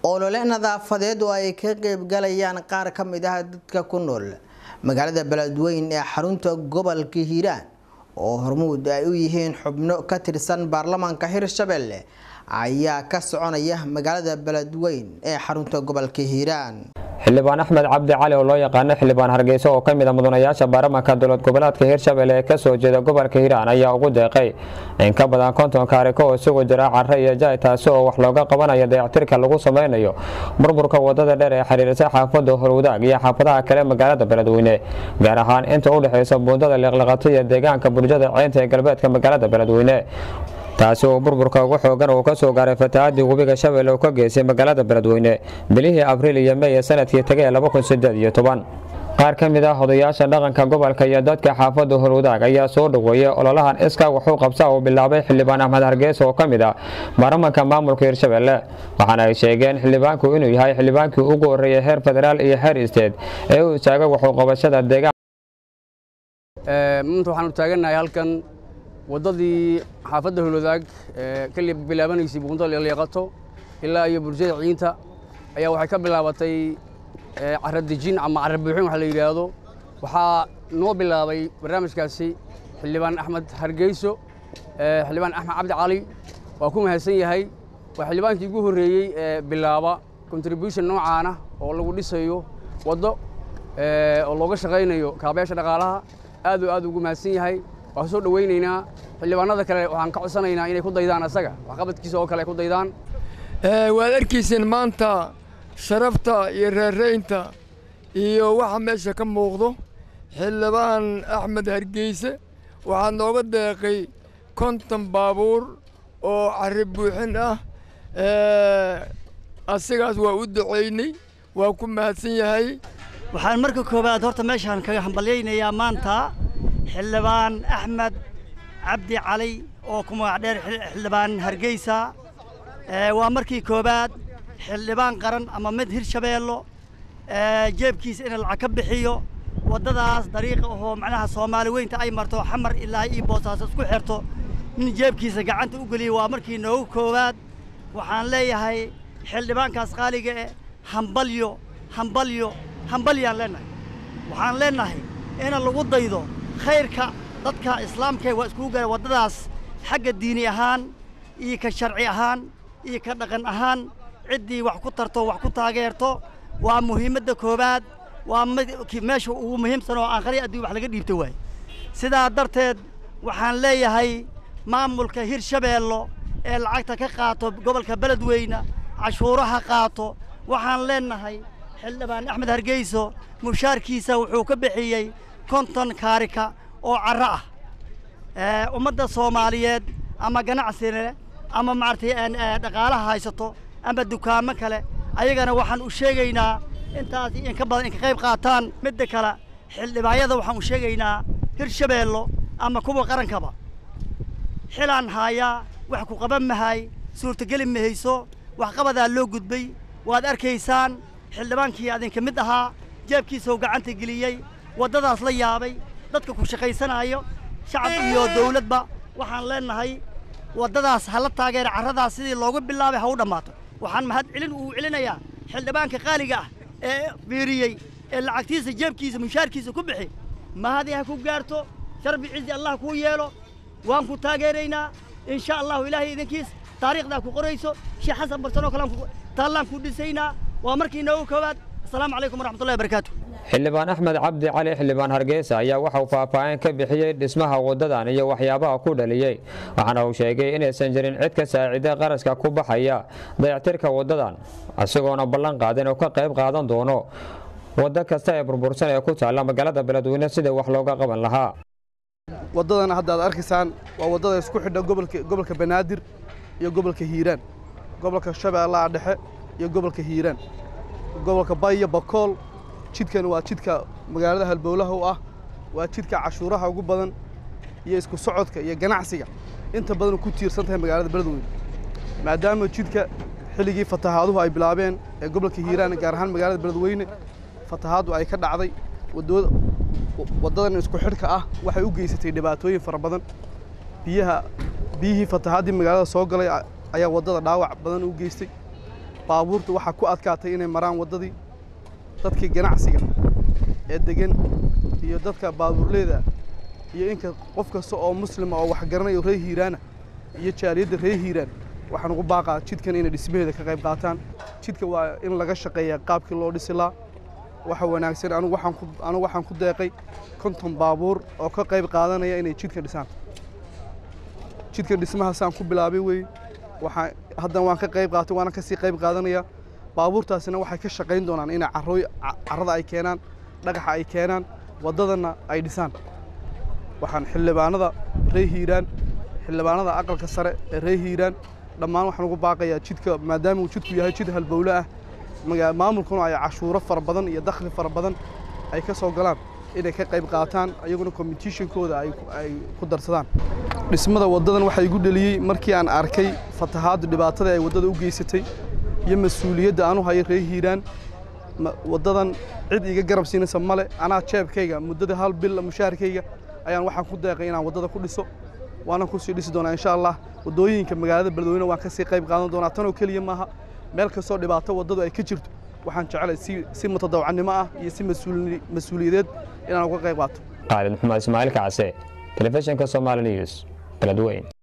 olole nadaafadeed oo ay ka qeybgalayaan qaar ka mid ah dadka ku nool magaalada beledweyn ee xarunta gobolka hiiraan oo hormuud ay u yihiin xubno ka tirsan baarlamaanka hirshabelle ayaa ka soconaya magaalada beledweyn ee xarunta gobolka hiiraan xildhibaan axmed cabdi cali oo loo yaqaano xildhibaan hargeysa oo ka mid a mudanayaasha baarlamaanka dowlad goboleedka hiirshabelle ee kasoo jeeda gobolka hiiraan ayaa ugu deeqay in ka badan konton kaariko oo isugu jira care iyo jaay taasi oo wax looga qabanayo dayactirka lagu sameynayo burburka wadada dheer ee xiriirisa xaafada horwadaag iyo xaafadaha kale magaalada beledweyne gaar ahaan inta u dhexeysa buundada liqliqato iyo deegaanka bulshada ceynta ee galbeedka magaalada beledweyne taasi oo burburka ugu xoogan uu ka soo gaaray fatahaadii webiga shabeelle oo ka geysay magaalada beledweyne bilihii abriil iyo mey ee sanadkii tegay qaar ka mid ah odayaasha dhaqanka gobolka iyo dadka xaafada horwadaag ayaa soo dhoweeyay ololahan iska waxuu qabsa uu bilaabay xildhibaan axmed hargeysa oo ka mid ah baarlamaanka maamulka hirshabelle waxaana ay sheegeen xildhibaanku inuu yahay xildhibaankii ugu horreeyay heer federaal iyo heer isteed ee u istaagay waxuu qabashada deegaan maanta waxaanu taagannahay halkan waddadii xaafadda holwadaag ka bilaabanaysay buunta liqliiqato ilaa iyo bulshada ciinta ayaa waxay ka bilaabatay caradejin ama cara buuxin waxa la yidhaahdo waxaa noo bilaabay barnaamijkaasi xildhibaan axmed hargeyso xildhibaan axmed cabdi cali waa ku mahadsan yahay waa xildhibaankii ugu horreeyey ee bilaaba contribution noocaana oo lagu dhisayo waddo oo looga shaqaynayo kaabayaasha dhaqaalaha aad oo aad ugu mahadsan yahay waan soo dhowaynaynaa xildhibaanada kale waxaan ka codsanaynaa inay ku daydaan asaga waxqabadkiisa oo kale ay ku daydaan waad arkayseen maanta sharafta iyo reeraynta iyo waxa meesha ka muuqdo xildhibaan axmed hargeyse waxaa nooga deeqay konton baabuur oo carri buuxin ah asigaas waa u ducaynay waa ku mahadsan yahay waxaan marka koowaad horta meeshaan kaga hambalyaynayaa maanta xildhibaan axmed cabdi cali oo ku magac dheer xildhibaan hargeysa waa markii koowaad xildhibaan qaran ama mid hirshabeello jeebkiisa in lacag ka bixiyo waddadaas dariiqa ahoo macnaha soomaali weynta ay marto xamar ilaa iyo boosaaso isku xirto nin jeebkiisa gacanta u geliyay waa markii noogu koowaad waxaan leeyahay xildhibaankaas qaaliga eh hambalyo hambalyo hambalyaan leennahay waxaan leennahay ina lagu daydo khayrka dadka islaamka waa iskugu gara waddadaas xagga diini ahaan iyo ka sharci ahaan iyo ka dhaqan ahaan ciddii wax ku tarto wax ku taageerto waa muhiimadda koowaad waa meesha ugu muhiimsan oo aanqali addii wax laga dhiibto waay sidaa darteed waxaan leeyahay maamulka hirshabeello ee lacagta ka qaato gobolka beledweyne cashuuraha qaato waxaan leennahay xildhibaan axmed hargeyso mushaarkiisa wuxuu ka bixiyey konton kaarika oo carro ah ummadda soomaaliyeed ama ganacsile ama maaragtay dhaqaalaha haysato ama dukaamo kale ayagana waxaan u sheegaynaa intaas in ka badan in ka qayb qaataan midda kale xildhibaanyada waxaan u sheegaynaa hirshabeello ama kuwa qarankaba xilaan haayaa wax ku qaban mahay suurtogeli mahayso waxqabadaa loo gudbay waad arkaysaan xildhibaankii adinka mid ahaa jeebkiisao gacanta geliyey waddadaas la yaabay dadka ku shaqaysanaayo shacab iyo dawladba waxaan leennahay waddadaas ha la taageera carradaas sidii loogu bilaabay ha u dhammaato waxaan mahad celin uu celinayaa xildhibaanka qaaliga ah ee fiiriyey ee lacagtiisa jeebkiisa mushaarkiisa ku bixi mahadii ha ku gaarto sharbi cizi allah kuu yeelo waan ku taageeraynaa in sha allahu ilaahay idinkiis taariikhdaa ku qorayso sheekh xasan barsanoo kalean taallaan ku dhisaynaa waa markii noogu koowaad asalaamu calaykum waraxmatullahi barakaatu xildhibaan axmed cabdi cali xildhibaan hargeysa ayaa waxauu faahfaahin ka bixiyey dhismaha waddadan iyo waxyaabaha ku dhaliyey waxaana uu sheegay inaysan jirin cid ka saacida qarashka ku baxaya dayactirka waddadan isagoona ballan qaadin oo ka qayb qaadan doono waddo kasta ee burbursan ee ku taalla magaalada beledweyne sida wax looga qaban lahaa waddadan hadda aad arkaysaan waa waddada isku xidha gobolka banaadir iyo gobolka hiiraan gobolka shabeellaha dhexe iyo gobolka hiiraan gobolka bayo bakool jidkan waa jidka magaalada halbowlaha u ah waa jidka cashuuraha ugu badan iyo isku socodka iyo ganacsiga inta badan ku tiirsan tahay magaalada beledweyne maadaama jidka xilligii fatahaaduhu ay bilaabeen ee gobolka hiiraan gaar ahaan magaalada beledweyne fatahaaddu ay ka dhacday waddadan isku xidhka ah waxay u geysatay dhibaatooyin fara badan biyaha biyihii fatahaaddii magaalada soo galay ayaa waddada dhaawac badan u geystay baabuurta waxaa ku adkaatay inay maraan waddadii dadkii ganacsiga ee degan iyo dadka baabuurleeda iyo inka qof kasta oo muslima oo waxgaranayo reer hiiraana iyo jaaliyadda reer hiiraan waxaan ugu baaqaa jidkan inay dhismaheeda ka qayb qaataan jidka waa in laga shaqeeyaa qaabkii loo dhisi laa waxa wanaagsan anigu waxaan ku anigu waxaan ku deeqay konton baabuur oo ka qayb qaadanaya inay jidka dhisaan jidka dhismahaasaan ku bilaabay wey waxaa haddan waan ka qayb qaatay waana kasii qayb qaadanaya baabuurtaasina waxay ka shaqayn doonaan inay carooy carrada ay keenaan dhagaxa ay keenaan waddadana ay dhisaan waxaan xildhibaanada reer hiiraan xildhibaanada aqalka sare ee reer hiiraan dhammaan waxaan ugu baaqayaa jidka maadaama uu jidku yahay jid halbowle ah maamulkuna ay cashuuro fara badan iyo dakhli fara badan ay ka soo galaan inay ka qayb qaataan iyaguna competitionkooda ay ku darsadaan dhismada waddadan waxaa igu dheliyey markii aan arkay fatahaadda dhibaatada ay waddada u geysatay iyo mas-uuliyadda aan u hayo reer hiiraan waddadan cid iga garab siinaysa male anaa jeebkayga muddada hal bil mushaharkayga ayaan waxaan ku deeqay inaan waddada ku dhiso waana kusii dhisi doonaa insha allah waddooyinka magaalada beledweyne waan kasii qayb qaadan doonaa tanoo keliya maaha meel kastoo dhibaato waddadu ay ka jirto waxaan jeclay si si mutadawacnimo ah iyo si mas-uuliyadeed inaan uga qayb qaato qaalid maxamed ismaaciil kacse telefishinka somali news beledweyn